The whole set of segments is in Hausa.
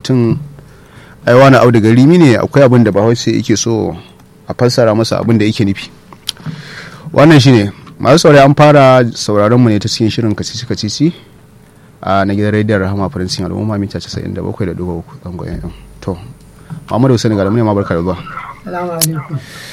mutum ai wani audu gari ne akwai abin da bahaushe yake so a fassara masa abin da yake nufi wannan shine masu saurari an fara sauraron mu ne ta cikin shirin kacici kacici a na gidan rediyon rahama faransin al'umma mita 97.3 zangon yan to Muhammadu Hussein ga ne ma barka da zuwa Salamu alaikum.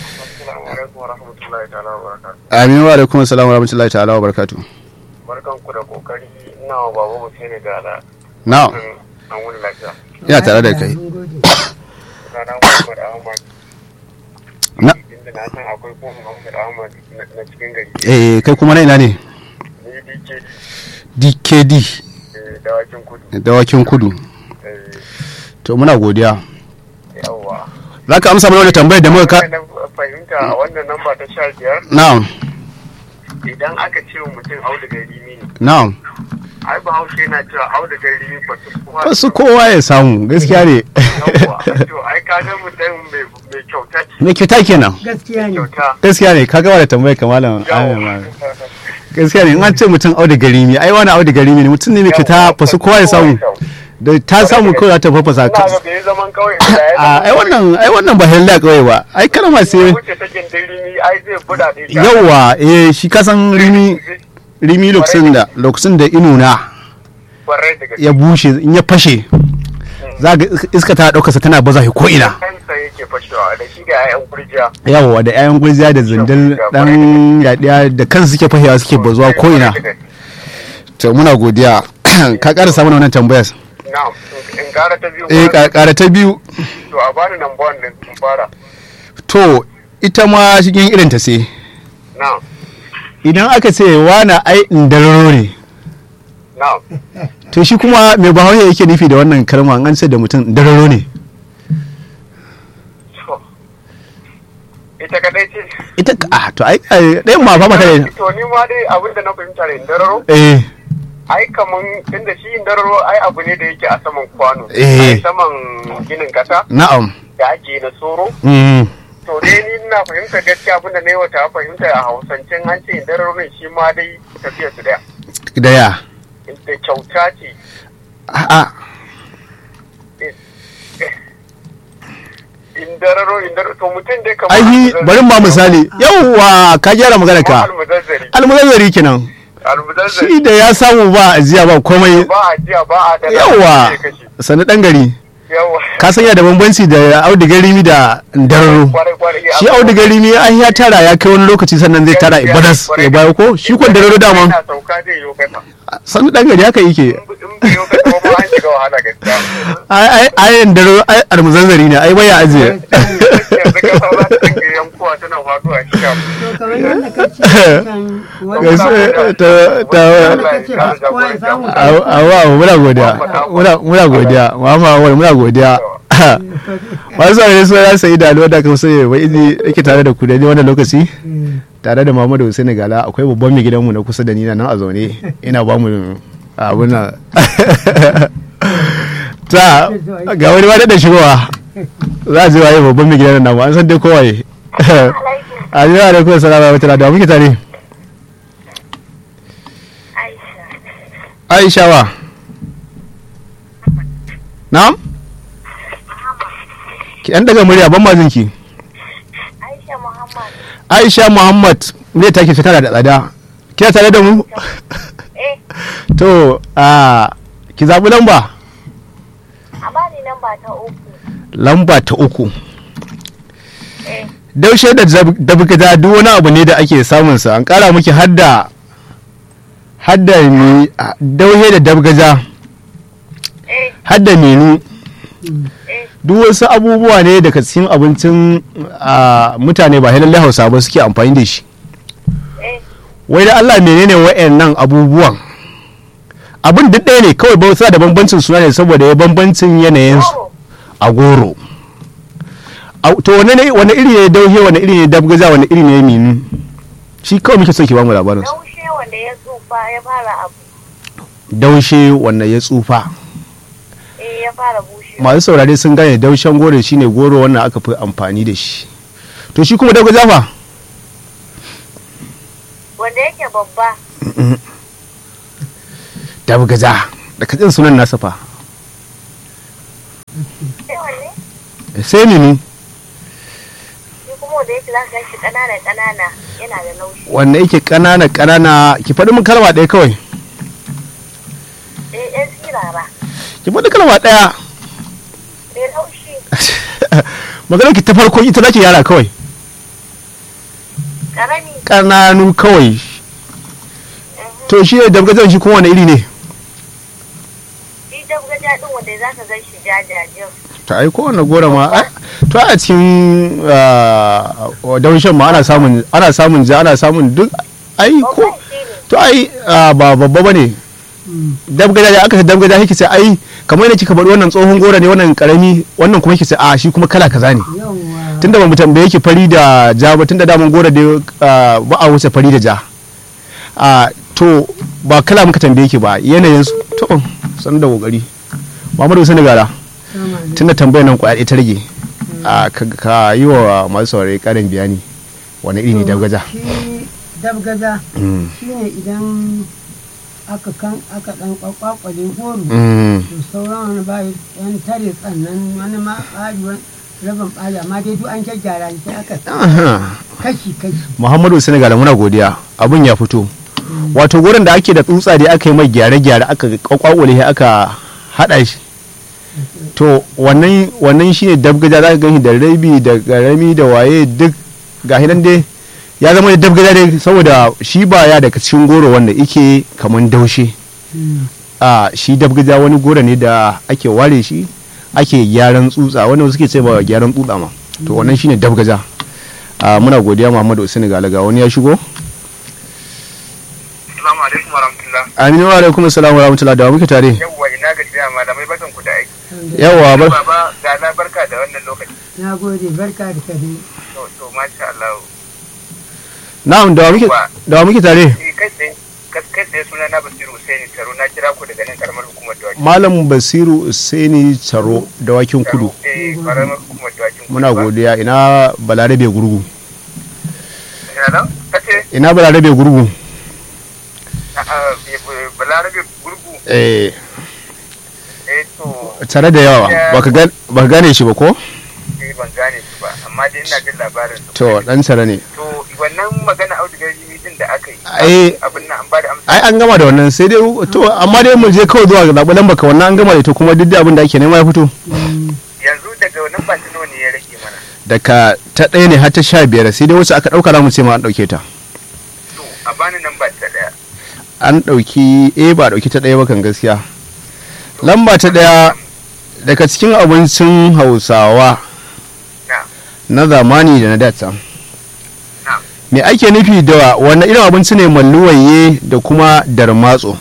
Amin wa alaikum assalam wa rahmatullahi ta'ala wa barakatuh Barkan ku da kokari ina wa baba Hussein ga ala. na'am An wani lafiya. ina tare da kai Mun gode. Sana Muhammad Ahmad. na Inda na san akwai kuma Muhammad Ahmad na- na cikin gari. eh kai kuma na ina ne Ni DK DKD eh, dawakin kudu. dawakin kudu Eh, to muna godiya Yawwa. za ka amsa mana wani tambayar da muka ka Na fahimta a wannan namba ta sha biyar na'am idan aka ce wa mutum auda gari ne na'am ai bahaushe yana cewa auda gari ne ba su kuma wasu kowa ya samu gaskiya ne Yawwa. To ai ka ga mutum mai mai kyauta ce. me kyauta kenan Gaskiya ne. Kyauta. gaskiya ne ka gaba da tambayar kamalan Yawwa. gaskiya ne in an ce mutum auda gari ne ai wani auda gari ne mutum ne mai kyauta fa su kowa ya samu da ta samu kawai za ta fafasa Ina ka ga bai zaman kauye da ya a zama ai wannan ai wannan ba hella kawai ba ai kalma sai wuce ta gindiri ai zai buɗa da ita. yawa eh shi kasan rimi rimi lokacin da lokacin da inuna Kwarai da gaske. ya bushe in ya fashe za ga iska ta daukarsa tana baza shi ko ina Kansa yake fashewa da shi da 'ya'yan kurjiya. yawa da 'ya'yan gurjiya da zindil dan yadiya da kansu suke fashewa suke bazuwa ko ina to muna godiya ka ƙara samun wannan tambayar Na'am. In gara ta biyu. eh ba- ƙara ta biyu To a bani nan buwan din in fara. to ita ma cikin irin ta sai Na'am. idan aka ce wana ai indararo ne Na'am. to shi kuma mai bahaushe yake nufi da wannan kalma an ce da mutum indararo ne To. Ita kadai ce. ita ah to ai ai, ɗayan ma fa mata ne To ni ma dai abin da na fahimta da indararo. eh Ai kaman tunda shi indararo ai abu ne da yake a saman kwano. Eh. A saman ginin kasa na'am da ake yi na soro. mm. To dai ni ina fahimta gaskiya abin da na yi wata fahimta a hausancen an ce indararo ne shi ma dai tafiya su daya. da ya Da kyauta ce. a'a Indararo indararo to mutum dai kamar. ai bari ma misali yawwa ka gyara magana ka Almuzazzari. almuzazzari kenan Almuzazzari. shi da ya samu ba ajiya ba komai Ba a jiya ba a dala. yawwa sai kashe. sani dan gari Yawwa. ka sanya da bambanci da audigar rimi da dararo Kwarai kwarai. shi audigar rimi an ya tara ya kai wani lokaci sannan zai tara ibadas ya bayo ko shi kwan dararo dama Yana sauka zai yi kasa. sani dan gari haka yake In bai yi kasa ba ma an shiga wahala gaskiya. ai ai ai dararo ai almuzazzari ne ai baya ajiye Yanzu kasa za ta dinga yankuwa tana faduwa shi kam. To kamar yadda ka ce kan wani Gaskiya, ta- ta- ka ce ba kowa ya samu awa muna godiya muna muna godiya mama awal muna godiya masu saurare su za su yi da alwada kan sai wa izi yake tare da ku da ni wannan lokaci tare da Muhammadu Hussein Gala akwai babban mai gidanmu na kusa da ni nan a zaune ina ba mu abun nan ta ga wani ma da shigowa za a ji waye babban mai gidan namu an san dai kowaye a ji wa alaikum salama wa ta'ala da muke tare Aisha wa Na'am Ki dan daga murya ban mazin ki Aisha Muhammad. Aisha Muhammad ne take ta tana da tsada kina tare da mu Eh, to a ki zabi lamba a bani namba ta uku. lamba ta uku Eh, daushe da dabgada duk wani abu ne da ake samun sa an kara miki hadda hadda ni daushe da dabgaja eh, hadda menu eh. duk wasu abubuwa ne daga cikin abincin a, mutane ba lallai hausa ba suke amfani da shi Eh, wai da Allah menene wa'annan abubuwan abin duk ɗaya ne kawai ba suna da bambancin suna ne saboda ya bambancin yanayin su goro. a goro Au, to wane ne wane iri ne dauhe wane iri ne dabgaza wane iri ne minu shi kawai muke so ki bamu labarin su Daushe wanda ya tsufa ya fara abu. daushe wanda ya tsufa Eh, ya fara bushe. masu saurare sun gane daushen goro shine goro wannan aka fi amfani da shi to shi kuma dabgaza fa Wanda yake babba. dabgaza da kajin sunan nasa fa sai wanne sai ni ni shi kuma wanda yake za ka shi ƙanana ƙanana yana da laushi wanda yake ƙanana ƙanana ki faɗi min kalma ɗaya kawai eh yan sirara ki faɗi kalma ɗaya mai laushi maganar ki ta farko ita zaki yara kawai ƙarami ƙananu kawai to shi ne dabgazan shi kuma wani iri ne shi dabgaja ɗin wanda za ka gan shi jajajin ta ai kowane gora ma ai- to a cikin ah, daushen ma ana samun ana samun ja ana samun duk ai ko babban shi ne to ai ah, ba babba bane dabgada da aka ce dabgada yake ce ai kamar yadda kika faɗi wannan tsohon gora ne wannan karami wannan kuma yake ce a shi kuma kala kaza ne yawwa tunda ba mu tambaye ki fari da ja ba tunda daman gora da ah, ba a wuce fari da ja a to ba kala muka tambaye ki ba yanayin su to san da kokari Muhammadu Sani Gara sama da tunda tambayar nan kwaya ta rage a ka- ka yi wa masu saurari karin bayani wani iri ne dabgaja shi dabgaza Mm. shine idan aka kan aka dan kwakwakwale goro Mm. to sauran wani ba yan tare tsannan wani ma ɓari wani rabin ɓari amma dai duk an gyaggyara shi sai aka Aha. kashi kashi muhammadu senegal muna godiya abun ya fito wato gurin da ake da tsutsa da aka yi mai gyare-gyare aka kwakwale shi aka haɗa shi to wannan wannan shine dabgaja za ka gani da rabi da garami da waye duk ga nan dai ya zama da dabgaja dai saboda shi ba ya daga cikin goro wanda ike kaman daushe a shi dabgaja wani goro ne da ake ware shi ake gyaran tsutsa wanda suke ce ba gyaran tsutsa ma to wannan shine dabgaja a muna godiya muhammadu usaini galaga wani ya shigo Assalamu alaikum warahmatullah. aminu wa alaikum assalam wa rahmatullahi da wa muke tare Yawwa ina gajiya malamai bakan ku da aiki. yawa ba Baba ga na barka da wannan lokaci. na gode barka da kare To to masha Allah. na'am da wa muke da wa muke tare Ni kai tsaye kas- kai tsaye suna na Basiru Husaini Taro na kira ku daga nan karamar hukumar Dawaki. malam basiru usaini tsaro dawakin kudu Eh karamar hukumar Dawaki. muna godiya ina balarabe gurgu Ina nan? Kace ina balarabe gurgu a'a eh, eh, Balarabe gurgu eh eh to tare da yawa baka ga baka gane shi ba ko eh ban gane su ba amma dai ina jin labarin su. to dan tare ne To wannan magana audigar jimi din da aka yi. Ai- abin nan an ba da amsa. ai an gama da wannan sai dai to amma dai mu je kawai zuwa ga zaɓi lamba ka wannan an gama da ita kuma duk da abin da ake nema ya fito Yanzu daga wannan ba ta nawa ne ya rage mana. daga ta ɗaya ne har ta sha biyar sai dai wacce aka ɗauka za mu ce ma an ɗauke ta To a bani nan ba ta daya. an ɗauki eh ba a ɗauki ta ɗaya ba kan gaskiya lamba ta ɗaya daga cikin abincin hausawa Na. na zamani da na data Na. me ake nufi da wannan irin abinci ne malluwaye da kuma darmatso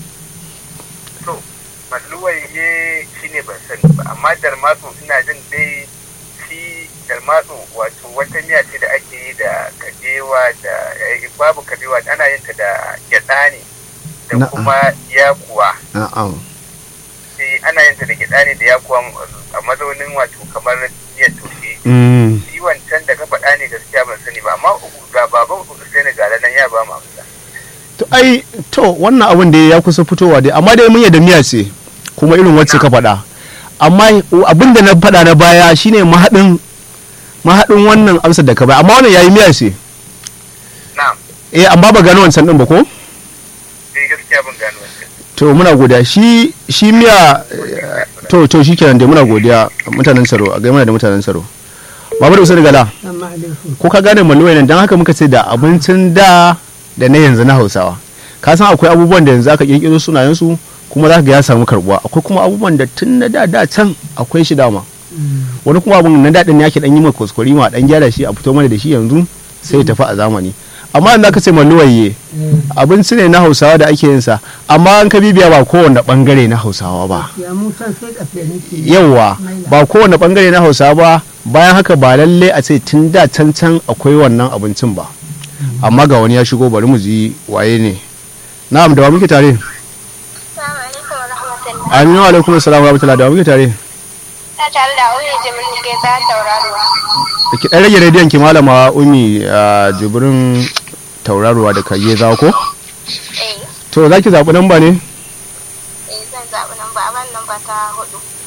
To, malluwaye shi ne ban sani ba, amma darmatso ina jin dai shi darmatso wato wata miya ce da ake yi da kabewa da eh, babu kabewa ana yin ta da gyada ne da Na'am. kuma yakuwa. na'am Sai ana yin ta da gyada ne da yakuwa a mazaunin wato kamar miyar toshe. Mm. Shi wancan da ka faɗa ne gaskiya ban sani ba, amma ga baban Usaini ga nan ya ba mu amsa. to ai to wannan abin da ya kusa fitowa dai amma dai mun yadda miya ce kuma irin wacce ka faɗa amma abin da na faɗa na baya shine mahaɗin mahaɗin wannan amsar da ka bai amma wannan yayi miya ce Na'am, eh amma ba gano wancan din ba ko sai gaskiya ban gano wancan. to muna godiya shi shi miya eh, to to shikenan dai muna godiya mutanen tsaro a gaima da mutanen tsaro babu da usul gala amma alaikum ko ka gane malluwai nan dan haka muka ce da abincin da da na yanzu na hausawa ka san akwai abubuwan da yanzu aka kirkiro sunayen su kuma za ka ga ya samu karbuwa akwai kuma abubuwan da tun na da da can akwai shi dama wani kuma abun na daɗin ne ake dan yi mai kuskure ma dan gyara shi a fito mana da shi yanzu sai ya tafi a zamani amma yanzu aka ce malluwaye abinci ne na hausawa da ake yin sa amma an ka bibiya ba kowane bangare na hausawa ba ya mutan sai kafe nake yauwa ba kowane bangare na hausawa ba bayan haka ba lalle a ce tun da can can akwai wannan abincin ba amma ga wani ya shigo bari mu ji waye ne na'am da wa muke tare Assalamu alaikum wa rahmatullah. aminu alaikum assalam wa rahmatullahi da wa muke tare Ta tare da Uye Jimin ke za tauraruwa. da ki dan rage rediyon ki malama umi a jibrin tauraruwa da kage za ko Eh, to za ki zaɓi namba ne eh zan zaɓi namba a ban namba ta hudu.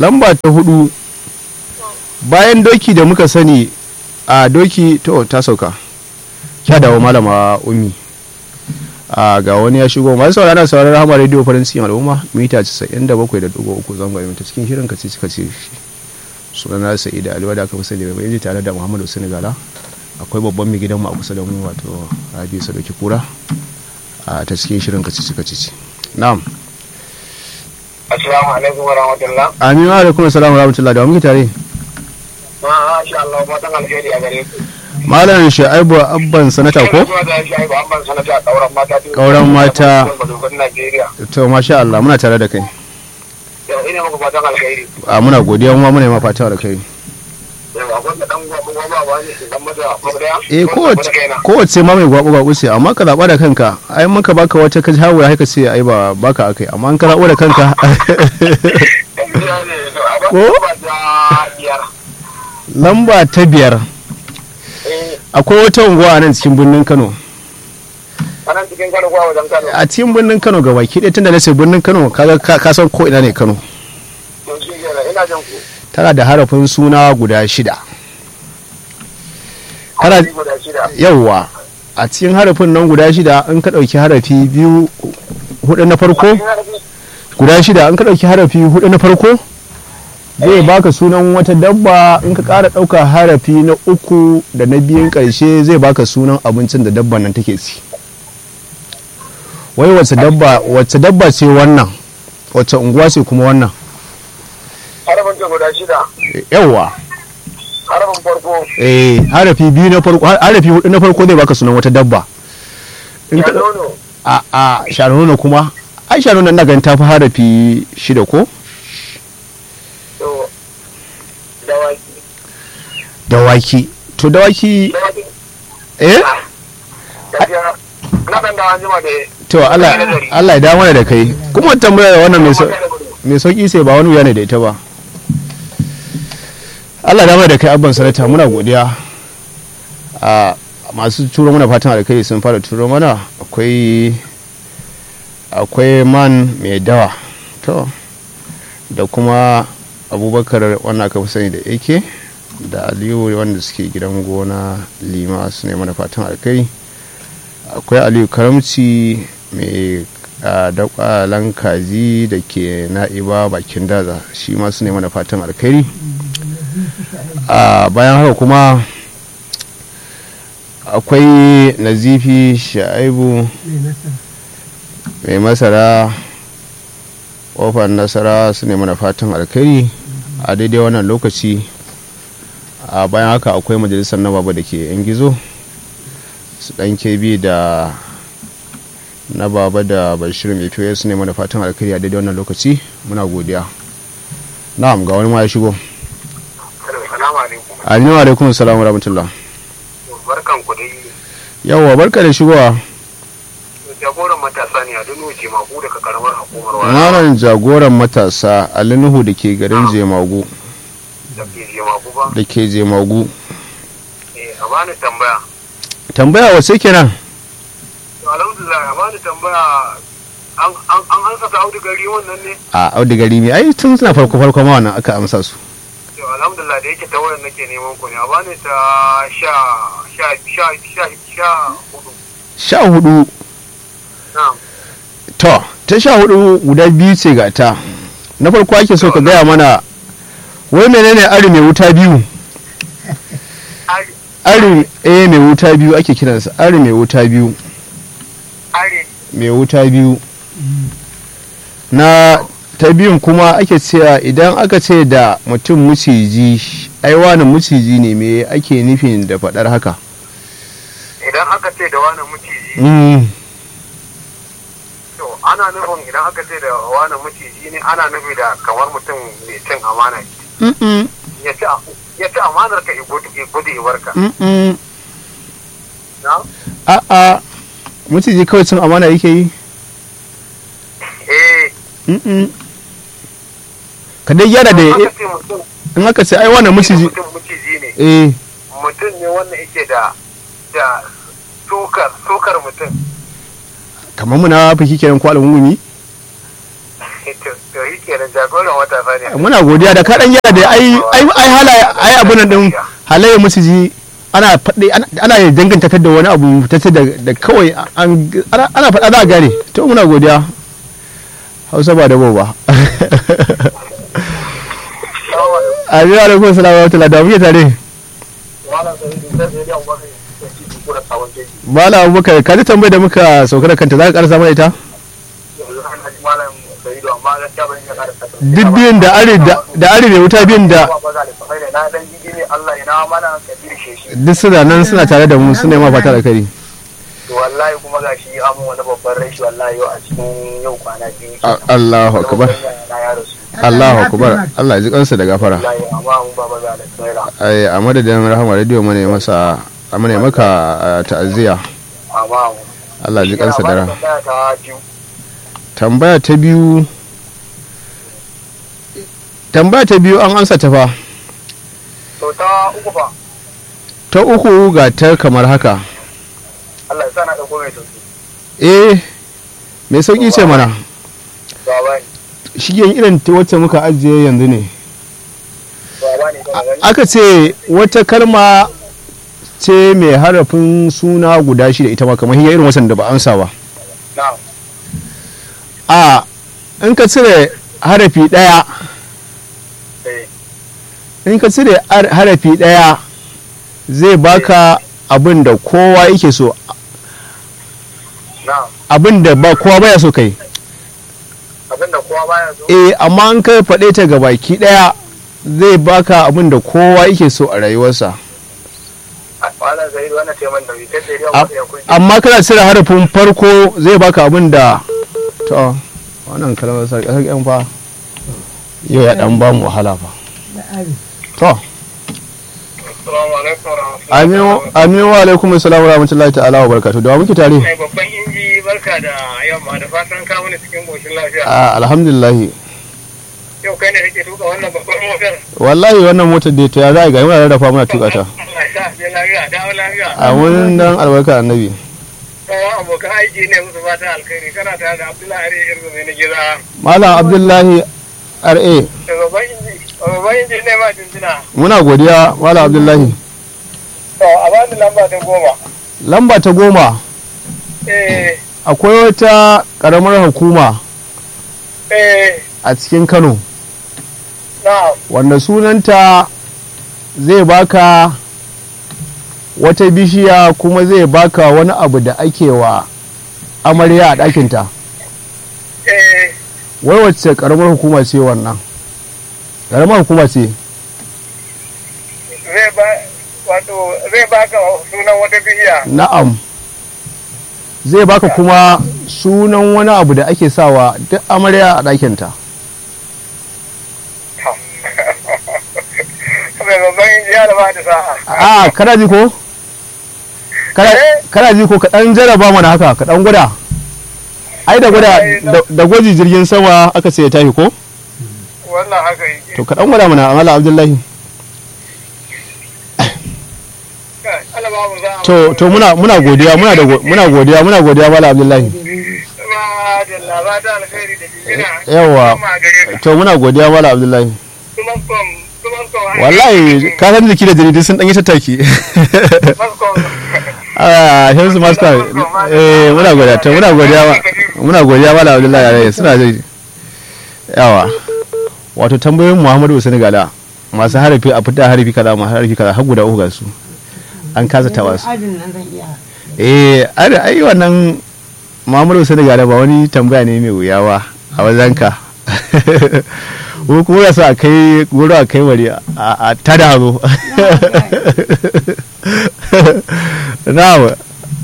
lamba ta hudu bayan doki da muka sani a doki to ta sauka kya dawo malama umi a ga wani ya shigo masu saurara sauraron hama rediyo farin cikin al'umma mita 97.3 zangon mita cikin shirin kaci kaci sunana sa'ida aliwa da aka fi sani mai tare da muhammadu senegala akwai babban mai gidanmu a kusa da mu wato rabi sadauki kura a ta cikin shirin kaci kaci na'am Assalamu alaikum wa rahmatullah. amin wa alaikum assalamu wa rahmatullah da wa muke tare Masha Allah fatan alheri a gare ku. malam sha'ibu abban sanata ko Zuwa da shi ba amban sanata kauran mata. Ƙauren mata. Madogon Najeriya. to masha Allah muna tare da kai Yau ina muku fatan alheri. a muna godiya kuma muna yi ma fata da kai Yau akwai da dan gwaba gwaba ba ne dan mata ko daya. eh Ko da kowace kaina. kowace ma mai gwabu gwabu ce amma ka zaɓa da kanka ai muka baka wata ka hawo haka ce ai ba baka akai amma an ka zaɓo da kanka Gaskiya ne, to a ba Ko? ba da biyar. lamba ta biyar Eh, akwai wata unguwa a nan cikin birnin Kano anan cikin Kano kuwa wajen Kano. a cikin birnin Kano ga baki ɗaya tunda na ce birnin Kano kaga ka ka san ko ina ne Kano To shi kenan ina jin ku. tana da harafin suna guda shida Kana- Harafi guda shida. yawwa a cikin harafin nan guda shida in ka ɗauki harafi biyu hudu na farko Cikin harafi guda shida in ka ɗauki harafi hudu na farko zai baka sunan wata dabba in ka ƙara ɗauka harafi na uku da na biyun ƙarshe zai baka sunan abincin da dabban nan take ci wai wace dabba wace dabba ce wannan wace unguwa ce kuma wannan harafin ta guda shida. yawwa Harafin farko. eh harafi biyu na farko harafi hudu na farko zai baka sunan wata dabba in ka ɗau- Nono. a a shanuna kuma ai shanuna na ganin ta fi harafi shida ko To dawaki. dawaki to dawaki Dawaki. eh Gaskiya na dan da anjima da to Allah Allah ya dawo mana da kai kuma tambaya wannan mai sau- mai sauki sai ba wani wuya ne da ita ba Allah ya dawo mana da kai abban sanata muna godiya a masu turo mana fatan alkai sun fara turo mana akwai akwai man mai dawa to da kuma abubakar wannan aka fi sani da ake da aliyu wanda suke gidan gona lima su ne mana fatan alkai akwai aliyu karamci mai dakwalan kaji da ke na'iba bakin daza shi ma su ne mana fatan alkhairi a bayan haka kuma akwai nazifi sha'ibu mai masara ƙofar nasara su ne mana fatan alkhairi a daidai wannan lokaci a bayan haka akwai majalisar na baba da ke yan gizo su dan kebi da na baba da bashir mai fiye su ne mana fatan alkhairi a daidai wannan lokaci muna godiya na'am ga wani ma ya shigo Salamu alaikum. aminu alaikum salam wa rahmatullah Barkan ku dai. yawwa barka da shigowa Jagoran matasa ne a Dunu Jemagu daga karamar hukumar wani malam jagoran matasa alinuhu da ke garin jemagu da ke Jemagu ba. da ke jemagu Eh, a bani tambaya. tambaya wace kenan To, Alhamdulillah, a bani tambaya an an an ansa ta audu gari wannan ne. a audu gari ne ai tun suna farko farko ma wannan aka amsa su To, alhamdulillah da yake ta wayar nake neman ku ne. A bani ta sha sha sha sha sha hudu. sha hudu Na'am. to ta sha hudu guda biyu ce ga ta na farko ake so ka gaya mana wai menene ari mai wuta biyu Ari ari eh mai wuta biyu ake kiransa ari mai wuta biyu ari mai wuta biyu na ta biyun kuma ake cewa idan aka ce da mutum muciji ai wani muciji ne me ake nufin da faɗar haka idan aka ce da wani maciji Mm, to ana nufin idan aka ce da wani maciji ne ana nufi da kamar mutum mai cin amana mm-mm, ya ci ya ci amanar ka igudu igudu iwarka mm-mm. na a'a muciji kawai cin amana yake yi eh Mm-mm. ka dai gyara da aka ce mutum in aka ce ai wannan muciji mutum maciji ne eh mutum ne wanda yake da da sukar sukar mutum kamar muna fiki kenan ko al'ummi to to yi kenan jagoran wata fa ne muna godiya da kaɗan yara da ai ai ai halaye ai abun nan din halaye musu ji ana faɗi ana- ana danganta ta da wani abu ta ce da da kawai an ana ana faɗa za a gane to muna godiya hausa ba da ba a biya da kuma salamu alaikum da muke tare Mala Abubakar ka ji tambayar da muka sauka da kanta za ka karasa mana ita? Duk biyun da are da da are da wuta biyun da duk suna nan suna tare da mu suna yi ma fata da kari. wallahi kuma ga shi amin wani babban rashi wallahi yau a cikin yau kwana biyu Allahu akbar. na ya rasu Allahu akbar. Allah ya ji kansa da gafara. wallahi amma mun baba ga da tsaira Ai a madadin Rahama Radio mana masa mana maka ah, ta'aziyya. amma mun Allah ya ji kansa da rahama. ta biyu Tambaya ta biyu Tambaya ta biyu an ansa ta fa. to ta uku fa Ta uku ga ta kamar haka. Allah ya sa na dauko mai sauki Eh me sauki ce mana. baba ne Shigen irin ta wacce muka ajiye yanzu ne. baba ne kana gani aka ce wata kalma ce mai harafin suna guda shida ita ma kamar hiyar irin wasan da ba amsa ba na'am a in ka cire harafi ɗaya eh in ka cire har- harafi ɗaya zai baka abin da kowa yake so na'am abin da ba kowa baya so kai abinda kowa baya so eh amma in ka faɗe ta ga baki ɗaya zai baka abin da kowa yake so a rayuwarsa wannan zai wannan ce man da bi sai dai A- wani ya kunshi amma kana cire harafin farko zai baka abin da to wannan kalmar sarki yan fa yau ya dan ba mu wahala fa da ari to assalamu alaikum wa rahmatullahi aminu aminu wa alaikum assalam wa rahmatullahi ta'ala wa barakatuh da wa muke tare mai babban inji barka da yamma da fatan ka wani cikin goshin lafiya a alhamdulillah yau kai ne kake tuka wannan babban motar wallahi wannan motar da ta ya za a ga muna rarrafa muna tuka ta Allah ya sa je lafiya dawo lafiya a wurin dan albarka annabi sauran abokan aiki ne musu fatan alkhairi kana tare da Abdullahi Are Irgo mai na gida malam abdullahi ra da babban inji babban inji ne ma jinjina muna godiya malam abdullahi to a bani lamba ta goma lamba ta goma eh akwai wata karamar hukuma eh a cikin kano na wanda sunanta zai baka wata bishiya kuma zai baka wani abu da ake wa amarya a ɗakinta eh wai wacce ƙaramar hukuma ce wannan ƙaramar hukuma ce zai ba wato zai baka sunan wata bihiya na'am zai baka kuma sunan wani abu da ake sawa duk amarya a ɗakinta mai babban inji ya da ba da sa'a a kana ji ko Kana- kana ji ko ka ɗan jaraba mana haka ka ɗan gwada ai da gwada da- da gwaji jirgin sama aka sai ya tashi ko wannan haka yake to ka ɗan gwada mana amala abdullahi Kai, Allah ba mu za a to to muna muna godiya muna da go- muna godiya muna godiya mala abdullahi ba da labata alkhairi da jijina Yawa. kuma gare ka to muna godiya mala abdullahi kuma kom kuma kom wallahi ka san jiki da jaridu sun dan yi tattaki kom a shamsu master eh muna godiya to muna godiya ma- muna godiya mala abdullahi alaihi suna da yawa wato tambayoyin muhammadu usani gala masu harafi a fita harafi kaza masu harafi kaza har guda uku ga su an kasa tawa su adin nan zan iya eh ai ai wannan muhammadu usani gala ba wani tambaya ne mai wuya ba a wajenka ko kuma ya sa a kai goro a kai wari a a tada hazo na'am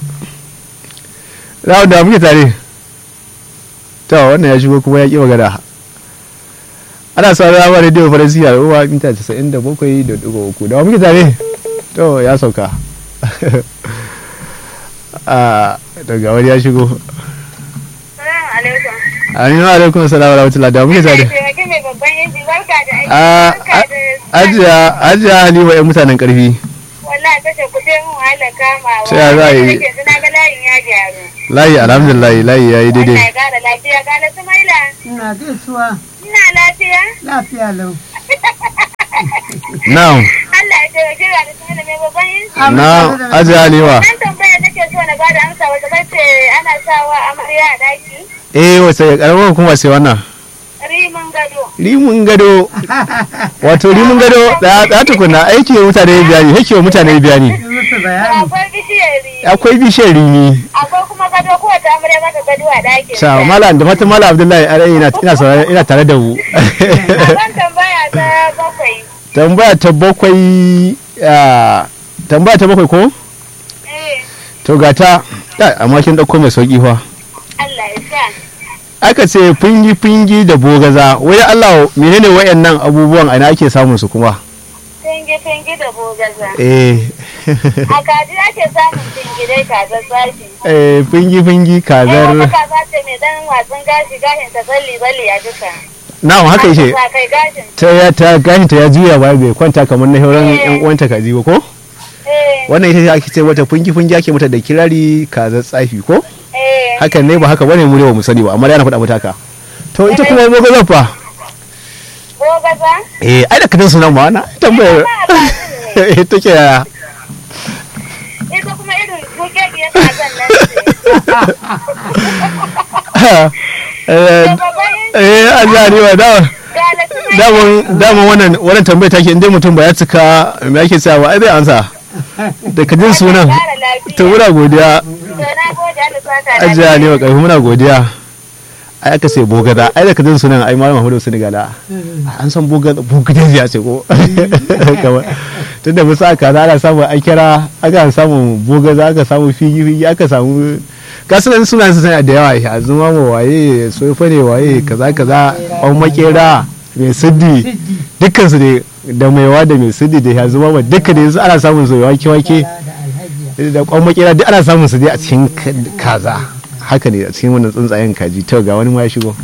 na'am da muke tare to wannan ya shigo kuma ya ki magana ana sauran ramar rediyo faransi a ruwa mita 97 da uku da wa muke tare to ya sauka a daga wani ya shigo Salamu alaikum. aminu alaikum salam wa rahmatullah da wa muke tare Taimaki mai babban yanki barka da aiki. a Barka da ajiya ajiya halima yan mutanen karfi Wallahi kashe kuɗi mun wahala kamawa. Ta ya za a yi? Nake suna ga layin ya gyaru. layi alhamdulillah layi ya yi Allah daidai ya ƙara lafiya gane Sumaila. ina gaisuwa Ina lafiya? lafiya lau na'am Allah ya taimake ka da tsaye da mai babban yin. na'am ajiya alewa Nan tambaya nake so na bada amsa wata bace ana sawa amarya a daki. eh wace karamar hukuma sai wannan Rimin gado. rimin gado wato rimin gado da da tukuna aiki wa mutane biyani yake wa mutane biyani yi musu bayani Akwai bishiyar rimi. akwai bishiyar rimi Akwai kuma gado kowace amarya maka gado a ɗakin. sa malam da fatan malam abdullahi arai ina ina saurare ina tare da mu Abin tambaya ta bakwai. tambaya ta bakwai ah, tambaya ta bakwai ko Eh, to ga ta kai, amma kin dauko mai sauki fa Allah ya sa. aka ce fingi fingi da bogaza wai Allah menene wayannan abubuwan a ina ake samun su kuma Fingi-fingi da bogaza. eh A kaji ake samun fingidai kazar zafi. eh fingi fingi Eh, kazar wata kaza ce mai dan watsun gashi gashin ta tsalli balli a duka. na'am haka yake Sa kai gashin. ta ya ta gashin ta ya juya ba bai kwanta kamar na sauran Eh. yan uwanta kaji ba ko Eh, wannan ita ce ake ce wata fungi fungi ake mata da kirari kazar tsafi ko eh. hakan ne ba haka bane mu ne ba mu sani ba amma dai ana faɗa mata haka to ita kuma bogaza fa Bogaza? eh ai da kadan sunan ma na tambayar Ita ma a eh take yaya Ita kuma irin bukekiyar kazan nan ce. eh Da babban yin eh Allah ne wa da galatu mai daman daman wannan wannan tambayar take inda mutum ba ya cika me ake cewa ai zai ansa da kadin sunan kara lafiya. to muna godiya To na gode Allah saka ajiya ne wa karfi muna godiya ai aka ce bogada ai da kadin sunan ai malam Muhammadu Senegala an san bogada bogada ya ce ko kamar tunda musu aka za ana samu an kira aka samu bogaza aka samu figi figi aka samu kasunan sunan su sana da yawa ya zuma ma waye sofa ne waye kaza kaza an makera mai siddi dukkan su ne da maiwa da mai siddi da ya zuma ma dukkan ne su ana samun su wake wake da alhaji da kwan makera duk ana samun su dai a cikin ka- kaza haka ne a cikin wannan tsuntsayen kaji to ga wani ma ya shigo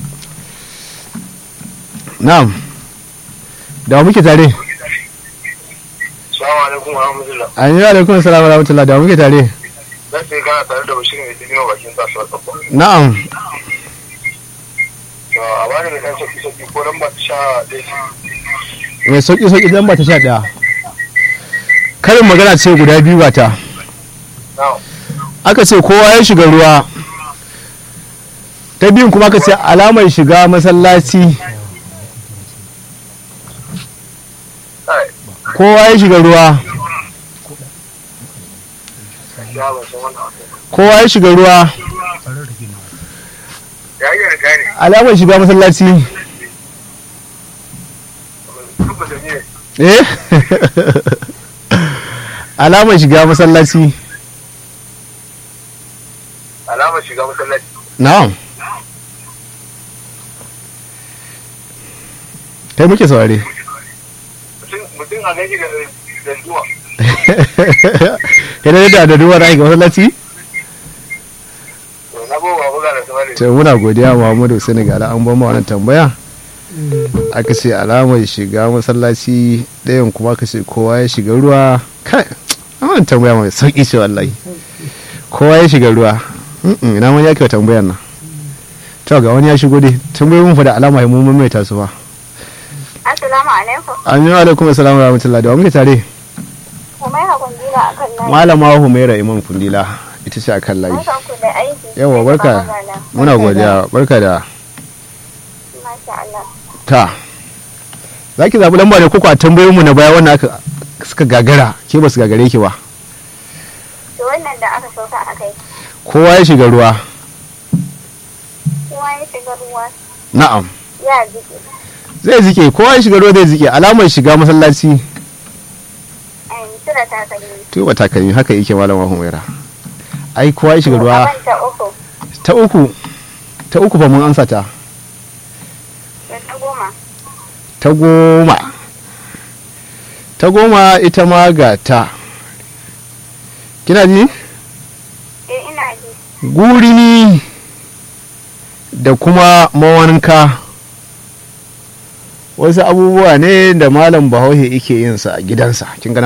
na'am da wa muke tare Assalamu alaikum wa rahmatullah. an yi alaikun salamu rahmatullah da wa muke tare Zan sai kana tare da Bashir mai dibino bakin kasuwar Tsakko. na'am To a bani mai dan sauki sauki ko nan ba ta sha ɗaya. mai sauki sauki dan ba ta sha daya karin magana ce guda biyu ba ta Na'am. aka ce kowa ya shiga ruwa ta biyun kuma aka ce alamar shiga masallaci Ai, kowa ya shiga ruwa ya ban san wannan abu. kowa ya shiga ruwa Ya yi da gane. alamar shiga masallaci Kuma da ne. eh alamar shiga masallaci Alamar shiga masallaci. na'am kai muke saurare Mutum- Mutum a gaji da da zuwa. yana da da duwar aiki masallaci To na bawa buga da sama da to muna godiya muhammadu senegal an ba mu wannan tambaya aka ce alamar shiga masallaci ɗayan kuma aka ce kowa ya shiga ruwa kai an wannan tambaya mai sauki ce wallahi kowa ya shiga ruwa Mm-mm, ina man yake wa tambayar nan to ga wani ya shigo dai tambayoyin mun fa da alama mun maimaita su ba Assalamu alaikum. an yi alaikum assalamu rahmatullahi da wa muke tare Kuma ya kundura akan layi. malama humaira imam kundila ita ce akan layi Barkan ku da aiki. yawa barka muna godiya barka da Masha Allah. ta za ki zaɓi lamba ne koko a tambayoyinmu na baya wannan aka suka gagara ke ba su gagare ki ba To wannan da aka sauka a kai. kowa ya shiga ruwa Kowa ya shiga ruwa na'am ya jike. zai zike kowa ya shiga ruwa zai zike alamar shiga masallaci Ayin tura takalmi. tuba takalmi haka yake malama humaira ai kowa ya shiga ruwa Abin ta uku. ta uku ta uku fa mun ansa ta Da ta goma. ta goma ta goma ita ma ga ta kina ji Eh ina ji. gurini da kuma mawanka wasu abubuwa ne da malam bahaushe yake yin sa a gidansa kin ga